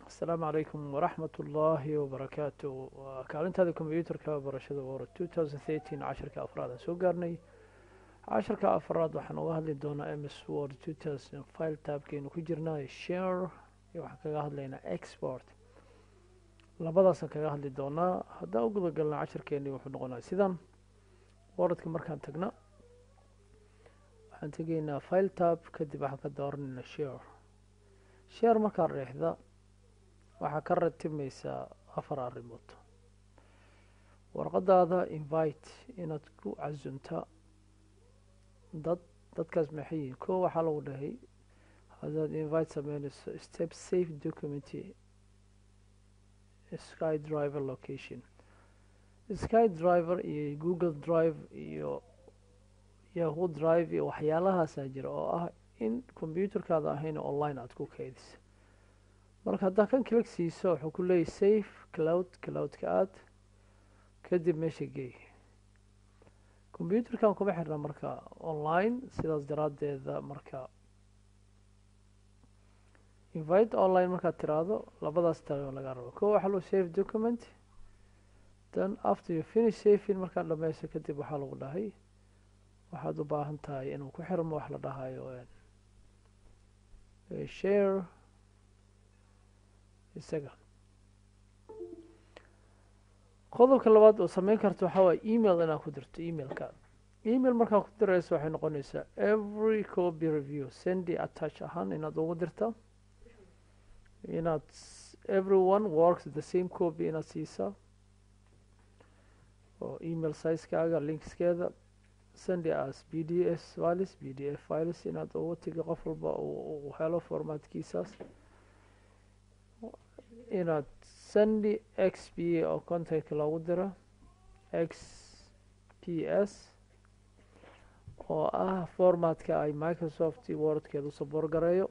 asalaamu calaykum waraxmat ullaahi wabarakaatu waa kaalintaada kombyuutarka barashada wora two thousand thirteen casharka afraad aan soo gaarnay casharka afraad waxaan uga hadli doonaa ms word two thousand file taabkeenu ku jirnaa share iyo waxaan kaga hadlaynaa export labadaasaan kaga hadli doonaa haddaan u guda galna casharkeeni wuxuu noqonaa sidan wordka markaan tagna waxaan tegaynaa file tab kadib waxaan ka dooranayna share share markaan reexda waxaa ka ratibmaysaa afar arrimood warqadaada invite inaad ku casunta dad dadkaas maxay yihiin ko waxaa lagu dhahay haddaad invite sameynayso step safe document sky driver location sky driver iyo google drive iyo yahoo drive iyo waxyaalahaasaa jira oo ah in combyuutarkaada ahayn online aada ku keydisa marka haddaa kan click siiso wuxuu ku leeyahy safe cloud cloudka aad kadib meesha geey combyuutarkan kuma xirna marka online sidaas daraaddeeda marka invite online markaad tiraahdo labadaas tago laga rabo ko waxaa loo save document then after you finish saving markaad dhameyso kadib waxaa lagu dhahay waxaad u baahan tahay inuu ku xirmo wax la dhahayo share isaga qodobka labaad oo sameyn karta waxaa waaya email inaad ku dirto emailka email markaad ku dirayso waxay noqonaysaa every copy review sendy attach ahaan inaad ugu dirta inaad everyone works the same copy inaad siisaa oo email sizekaaga linkskeeda sendy as b d s files b d f files inaad ugu tigi qof walba uu helo formaatkiisaas inaad sendy x p oo contactka loogu diro x p s oo ah formatka ay microsoft wordkeeda usabor gareeyo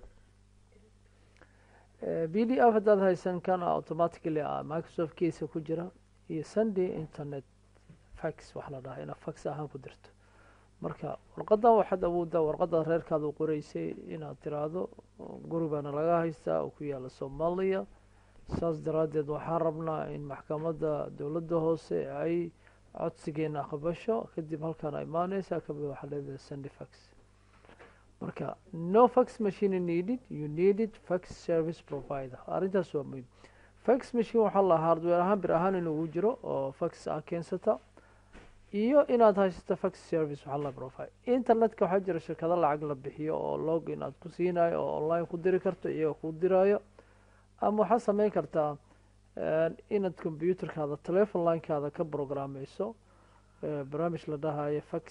b d f haddaad haysan kana automatically a microsoft case ku jira iyo sendy internet fax wax la dhaha inaad fax ahaan ku dirto marka warqadan waxaad awooddaa warqada reerkaada u qoreysay inaad tiraahdo guri baana laga haystaa oo ku yaala soomaaliya saas daraaddeed waxaan rabnaa in maxkamadda dowladda hoose ay codsigeena aqbasho kadib halkaan imaaneysaa kabid waxaa leedahay sendy fax marka no fax machine needed you needed fax service provider arrintaas waa muhiim fax machine waxaa la hardware ahaan bir ahaan inuu jiro oo fax ah keensata iyo inaad haysato fax service waxaa la provide internetka waxaa jira shirkado lacag la bixiyo oo log in aad ku siinayo oo online ku diri karto iyagoo ku diraayo ama waxaad sameyn kartaa inaad combyuutarkaada telefon linekaada ka programmeyso barnaamij la dhahayo fax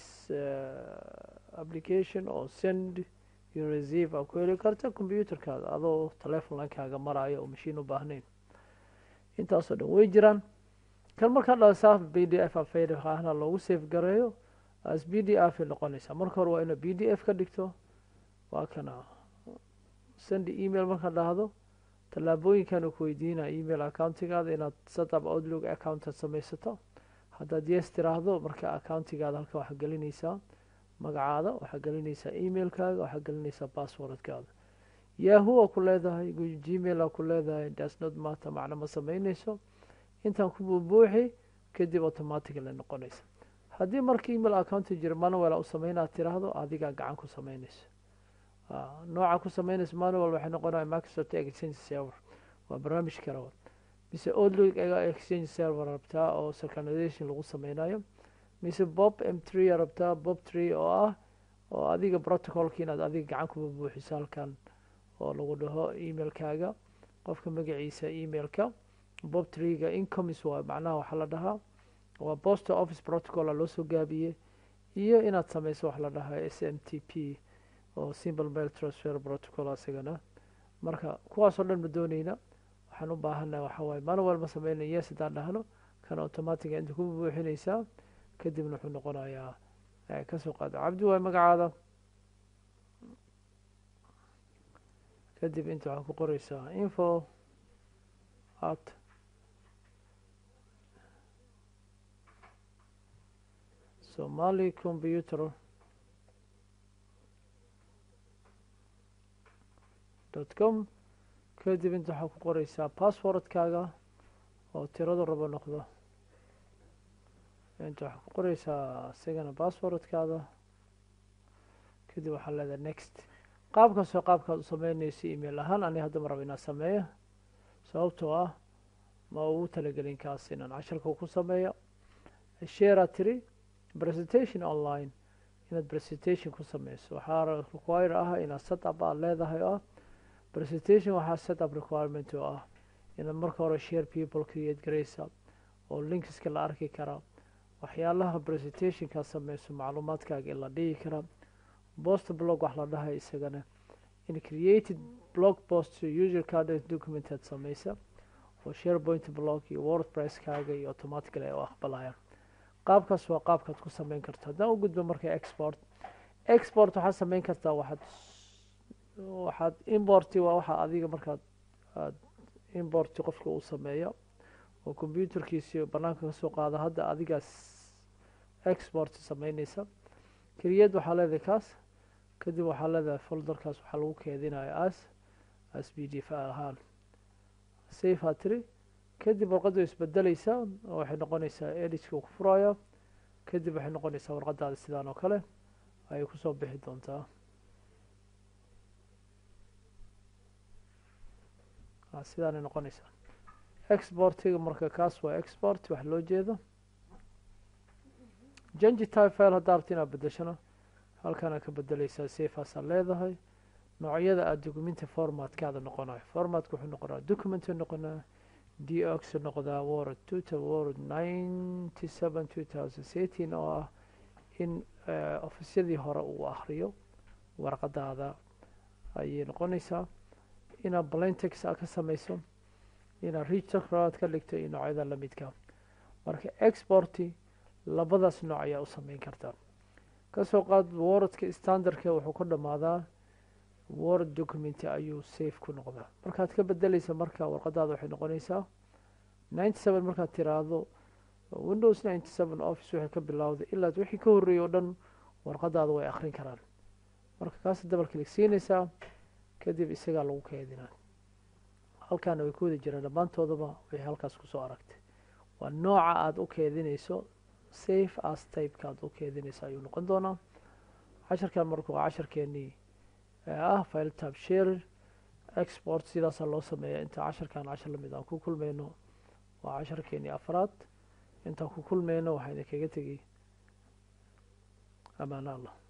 application oo send iyo receive aad ku heli karta combyuutarkaada adoo telefon linkaaga marayo oo mashiin u baahnayn intaasoo dhan way jiraan kan markaa dhasaaf b d f afahna loogu safe gareeyo as b d f ay noqonaysaa marka hore waa inaad b d f ka dhigto waa kana send email markaad dhahdo tallaabooyinkan uu ku weydiinaya email accountigaada inaad setup outlook account aad samaysato haddaad yes tiraahdo marka accountigaada halka waxaa gelinaysaa magacaada waxaa gelinaysaa emailkaaga waxaa gelinaysaa passwordkaada yahoo a ku leedahay gmail a ku leedahay dasnot maata macno ma sameyneyso intaan ku buubuuxi kadib automatically noqonaysa haddii marka email accounti jira manuel u sameynaad tiraahdo adigaa gacan ku sameyneyso nooca ku sameynaysa manuel waxay noqonaya microsoft exchange server waa barnaamij kale mise outlook exchange server rabtaa oo synchronization lagu sameynayo mise bob m tree rabtaa bob tree oo ah oo adiga protocolka inaad adiga gacan ku buuxiso halkan oo lagu dhaho emailkaaga qofka magaciisa emailka bob treega incomis waa macnaha waxaa la dhahaa waa post office protocol a loo soo gaabiyey iyo inaad sameyso wax la dhahaa s m t p oo simple mail transfer protocol asagana marka kuwaasoo dhan ma dooneyna waxaan u baahannaha waxaa waaye manuel ma sameynay yes haddaan dhahno kan automatica inta ku buuxinaysaa kadibna wuxuu noqonayaa kasoo qaado cabdi waay magacaada kadib inta waxaa ku qoreysaa info at somali computer dot com kadib inta waxaa ku qoreysaa passwordkaaga oo tiradu rabo noqdo inta waxaa ku qoreysaa isagana passwordkaada kadib waxaa leedahay next qaabkaasoo qaabkaad u sameynaysa email ahaan ani hadda ma rabo inaan sameeyo sababtoo ah ma ugu talagelin kaas inaan casharka ku sameeyo sharea tiri presentation online inaad presentation ku sameyso waxaa require ah inaad setup aad leedahay oo ah presentation waxaa setup requirement oo ah inaad marka hore share people create gareysa oo linkska la arki karaa waxyaalaha presentationkaa sameyso macluumaadkaaga in la dhigi karaa post blog wax la dhahay isagana in created blog post user card documentaad sameysa oo sharepoint blog iyo wordpresskaaga iyo automatically ay u aqbalayaan qaabkaas waa qaabkaad ku sameyn karta haddaan u gudbo marka export export waxaad sameyn kartaa waxaad waxaad importi waa waxa adiga markaad aad importi qofka uu sameeyo oo computerkiisi banaanka kasoo qaada hadda adigaas export sameyneysa create waxaa leedahay kaas kadib waxaa leedahay folderkaas waxaa lagu keedinaya as as b d f ahaan safe aa tiri kadib warqaddu isbedeleysaa oo waxay noqonaysaa editka ku furaya kadib waxay noqonaysaa warqadaada sidaan oo kale ayay kusoo bixi doontaa sidaanay noqonaysaa exportiga marka kaas waa export wax loo jeedo jangi type file haddaa rabta inaad bedeshana halkaana ka bedeleysaa safeaasaa leedahay noocyada aada documenta formatkaada noqonayo formatka wuxuu noqonaa document noqonaa dox noqdaa word tutor word ninety seven two thousand eighteen oo ah in ofisyadii hore uu akriyo warqadaada ayay noqonaysaa inaad blantex a ka sameyso inaad richard ka dhigto iyo noocyada lamidka marka exporti labadaas nooc ayaa u sameyn kartaa kasoo qaad wordka standardka wuxuu ka dhamaadaa word document ayuu safe ku noqdaa markaad ka bedeleysa marka warqadaada waxay noqonaysaa ninety seven markaad tiraahdo windows ninety seven office waxay ka bilowday ilaa wixii ka horreeyay oo dhan warqadaada way akrin karaan marka kaas double click siinaysaa kadib isagaa lagu keedinaa halkaana way ku wada jiraan dhammaantoodaba way halkaas kusoo aragtay waa nooca aada u keedinayso safe as typeka aad u keedinayso ayuu noqon doonaa casharkan marka waa casharkeenii ah file tab share export sidaasaa loo sameeya inta casharkan cashar lamid aan ku kulmayno waa casharkeenii afraad intaan ku kulmayno waxaa idinkaga tegay amaano allah